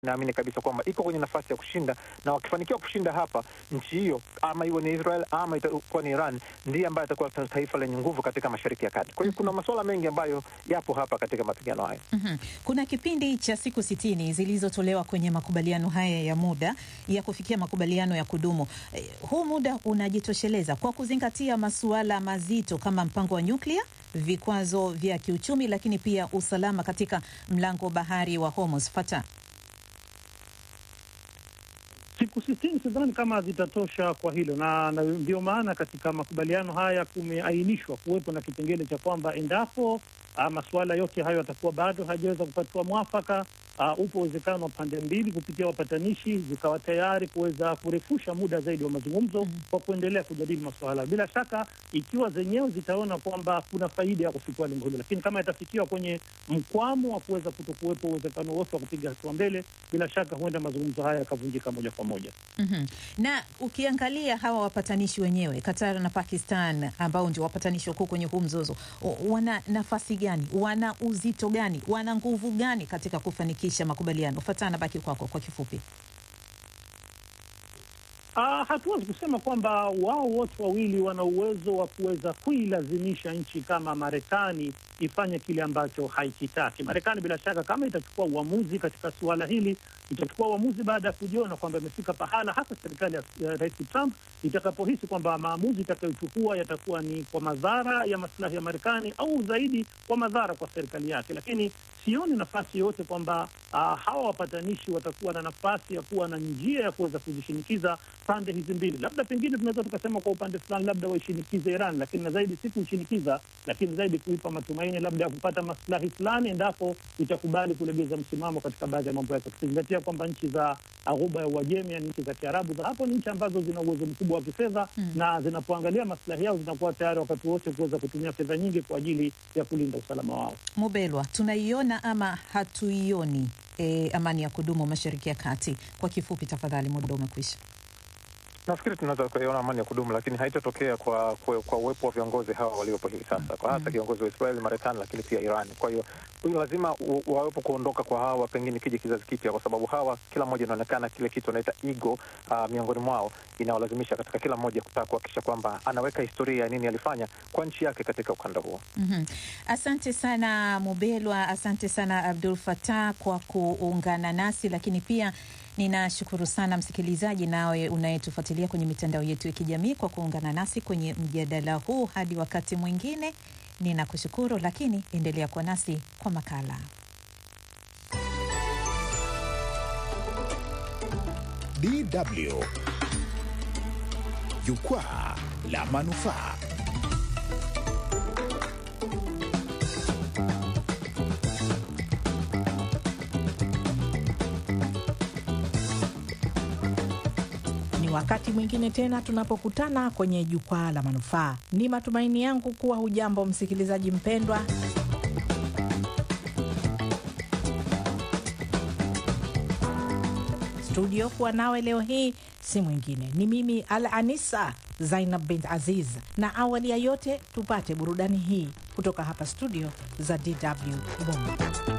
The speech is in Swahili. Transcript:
naamini kabisa kwamba iko kwenye nafasi ya kushinda, na wakifanikiwa kushinda hapa, nchi hiyo ama iwe ni Israel ama itakuwa ni Iran, ndiye ambaye atakuwa taifa lenye nguvu katika Mashariki ya Kati. Kwa hiyo kuna masuala mengi ambayo yapo hapa katika mapigano haya. Mhm. Kuna kipindi cha siku sitini zilizotolewa kwenye makubaliano haya ya muda ya kufikia makubaliano ya kudumu. Eh, huu muda unajitosheleza kwa kuzingatia masuala mazito kama mpango wa nyuklia, vikwazo vya kiuchumi, lakini pia usalama katika mlango bahari wa Hormuz. Fata siku sitini sidhani kama zitatosha kwa hilo, na na ndio maana katika makubaliano haya kumeainishwa kuwepo na kipengele cha kwamba endapo ah, masuala yote hayo yatakuwa bado hajaweza kupatiwa mwafaka, ah, upo uwezekano wa pande mbili kupitia wapatanishi zikawa tayari kuweza kurefusha muda zaidi wa mazungumzo kwa kuendelea kujadili masuala. Bila shaka, ikiwa zenyewe zitaona kwamba kuna faida ya kufikia lengo hilo, lakini kama itafikiwa kwenye mkwamo wa kuweza kutokuwepo uwezekano wote wa kupiga hatua mbele, bila shaka huenda mazungumzo haya yakavunjika moja kwa moja. Mhm. na ukiangalia hawa wapatanishi wenyewe Qatar na Pakistan ambao ndio wapatanishi wakuu kwenye huu mzozo, o- wana nafasi gani? Wana uzito gani? Wana nguvu gani katika kufanikisha makubaliano? Fatana, baki kwako kwa kifupi. Ah, hatuwezi kusema kwamba wao wote wawili wana uwezo wa kuweza kuilazimisha nchi kama Marekani ifanye kile ambacho haikitaki. Marekani bila shaka, kama itachukua uamuzi katika suala hili, itachukua uamuzi baada ya kujiona kwamba imefika pahala, hasa serikali ya ya Rais Trump itakapohisi kwamba maamuzi itakayochukua yatakuwa ni kwa madhara ya maslahi ya Marekani au zaidi kwa madhara kwa serikali yake. Lakini sioni nafasi yoyote kwamba ah, hawa wapatanishi watakuwa na nafasi ya kuwa na njia ya kuweza kuzishinikiza pande hizi mbili. Labda pengine tunaweza tukasema kwa upande fulani, labda waishinikize Iran, lakini na zaidi si kuishinikiza, lakini zaidi kuipa matumaini labda ya kupata maslahi fulani endapo itakubali kulegeza msimamo katika baadhi ya mambo yake, tukizingatia kwamba nchi za Ghuba ya Uajemi, yani nchi za Kiarabu za hapo, ni nchi ambazo zina uwezo mkubwa wa kifedha na zinapoangalia maslahi yao zinakuwa tayari wakati wote kuweza kutumia fedha nyingi kwa ajili ya kulinda usalama wao. Mubelwa, tunaiona ama hatuioni e, amani ya kudumu Mashariki ya Kati? Kwa kifupi tafadhali, muda umekwisha. Nafikiri tunaweza kuiona amani ya kudumu, lakini haitatokea kwa, kwa, kwa uwepo wa viongozi hawa waliopo hivi sasa, kwa hasa kiongozi wa Israeli, Marekani, lakini pia Iran. Kwa hiyo huyu lazima u- wawepo kuondoka kwa hawa, pengine kije kizazi kipya, kwa sababu hawa kila mmoja inaonekana kile kitu wanaita ego uh, miongoni mwao inawalazimisha katika kila mmoja kutaka kuhakikisha kwamba anaweka historia ya nini alifanya kwa nchi yake katika ukanda huo. Mhm. Asante sana Mubelwa, asante sana Abdul Fatah kwa kuungana nasi, lakini pia ninashukuru sana msikilizaji nawe unayetufuatilia kwenye mitandao yetu ya kijamii kwa kuungana nasi kwenye mjadala huu. Hadi wakati mwingine, ninakushukuru, lakini endelea kuwa nasi kwa makala. DW Jukwaa la Manufaa. Ni wakati mwingine tena tunapokutana kwenye jukwaa la manufaa. Ni matumaini yangu kuwa hujambo msikilizaji mpendwa. Studio kuwa nawe leo hii si mwingine ni mimi Al Anisa Zainab bint Aziz, na awali ya yote tupate burudani hii kutoka hapa studio za DW Bongo.